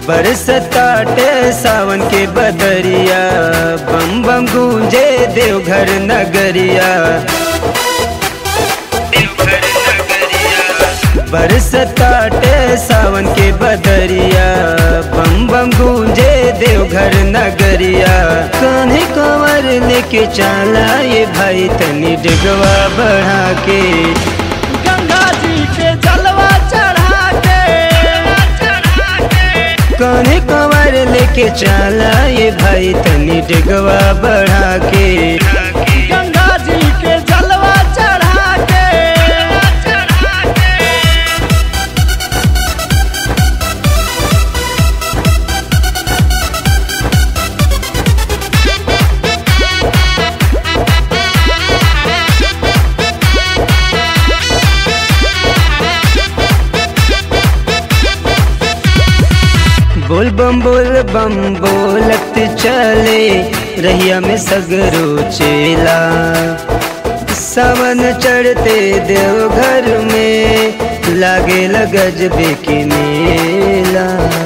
बरसताटे सावन के बदरिया बम बम गूंजे देवघर नगरिया बरसताटे सावन के बदरिया बम बम गूंजे देवघर नगरिया कान्हे कंवर लेके चला ये भाई तनी डगवा बढ़ा के गंगा जी के जलवा चढ़ा के कान्हे कंवर लेके चला ये भाई तनी डगवा बढ़ा के गंगा जी के जलवा चढ़ा के बोल बम बोल बम बोलत चले रहिया में सगरो चेला सावन चढ़ते देवघर में लागे गजबे के मेला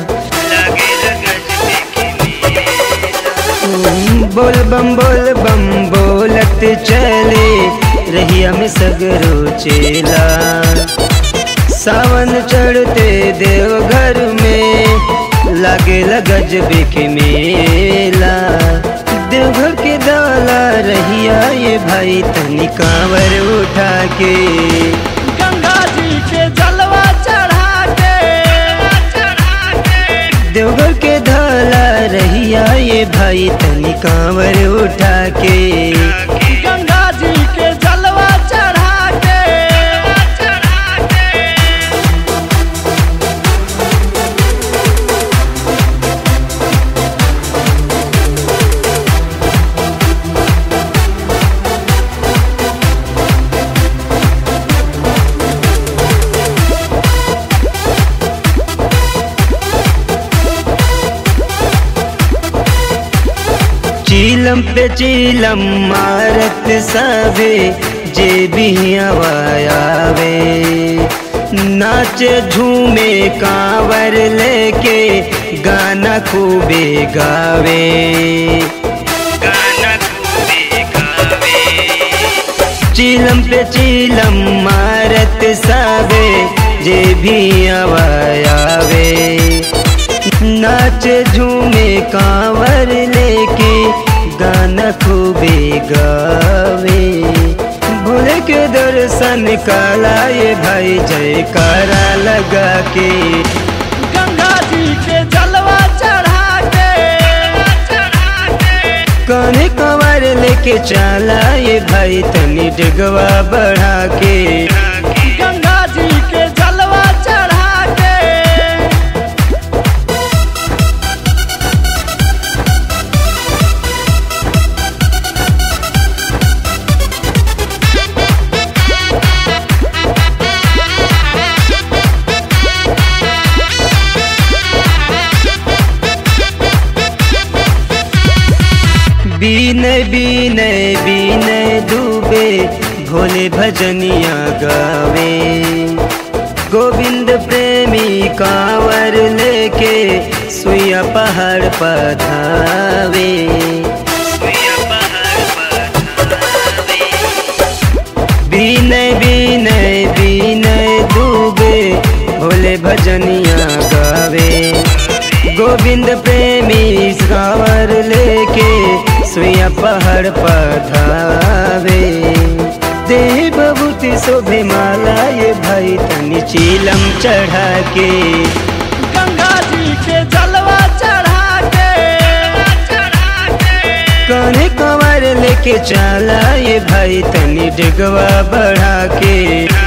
हम्म, बोल बम बोल बम बोलत चले रहिया में सगरो चेला सावन चढ़ते देवघर में लागे गजबे के मेला देवघर के दाला रहिया ये भाई तनी कांवर उठा के गंगा जी के जलवा चढ़ा के देवघर के धाला रहिया ये भाई तनी कांवर उठा के गंगा जी के जलवा चढ़ा के चीलम पे चीलम मारत सभे जे भी आवे नाचे झूमे कांवर लेके गाना खूबे गावे गाना खूबे गावे चीलम पे चीलम मारत सबे जे भी आवे नाच झूमे कांवर लेके गाना खूबे गावे भोले के दर्शन काला ये भाई जयकारा लगा के गंगा जी के जलवा चढ़ा के कान्हे कंवर लेके चला ये भाई तनी डगवा बढ़ा के गंगा जी के जलवा चढ़ा के बीनय बीनय बीनय डूबे भोले भजनिया गावे गोविंद प्रेमी कांवर लेके सुइया पहाड़ पधावे बीनय बीनय बीनय डूबे भोले भजनिया गावे गोविंद प्रेमी कांवर लेके सुइया पहाड़ पधावे देह बबूती शोभे माला ये भाई तनी चीलम चढ़ा के गंगा जी के जलवा चढ़ा के कान्हे कंवर लेके चला ये भाई तनी डगवा बढ़ा के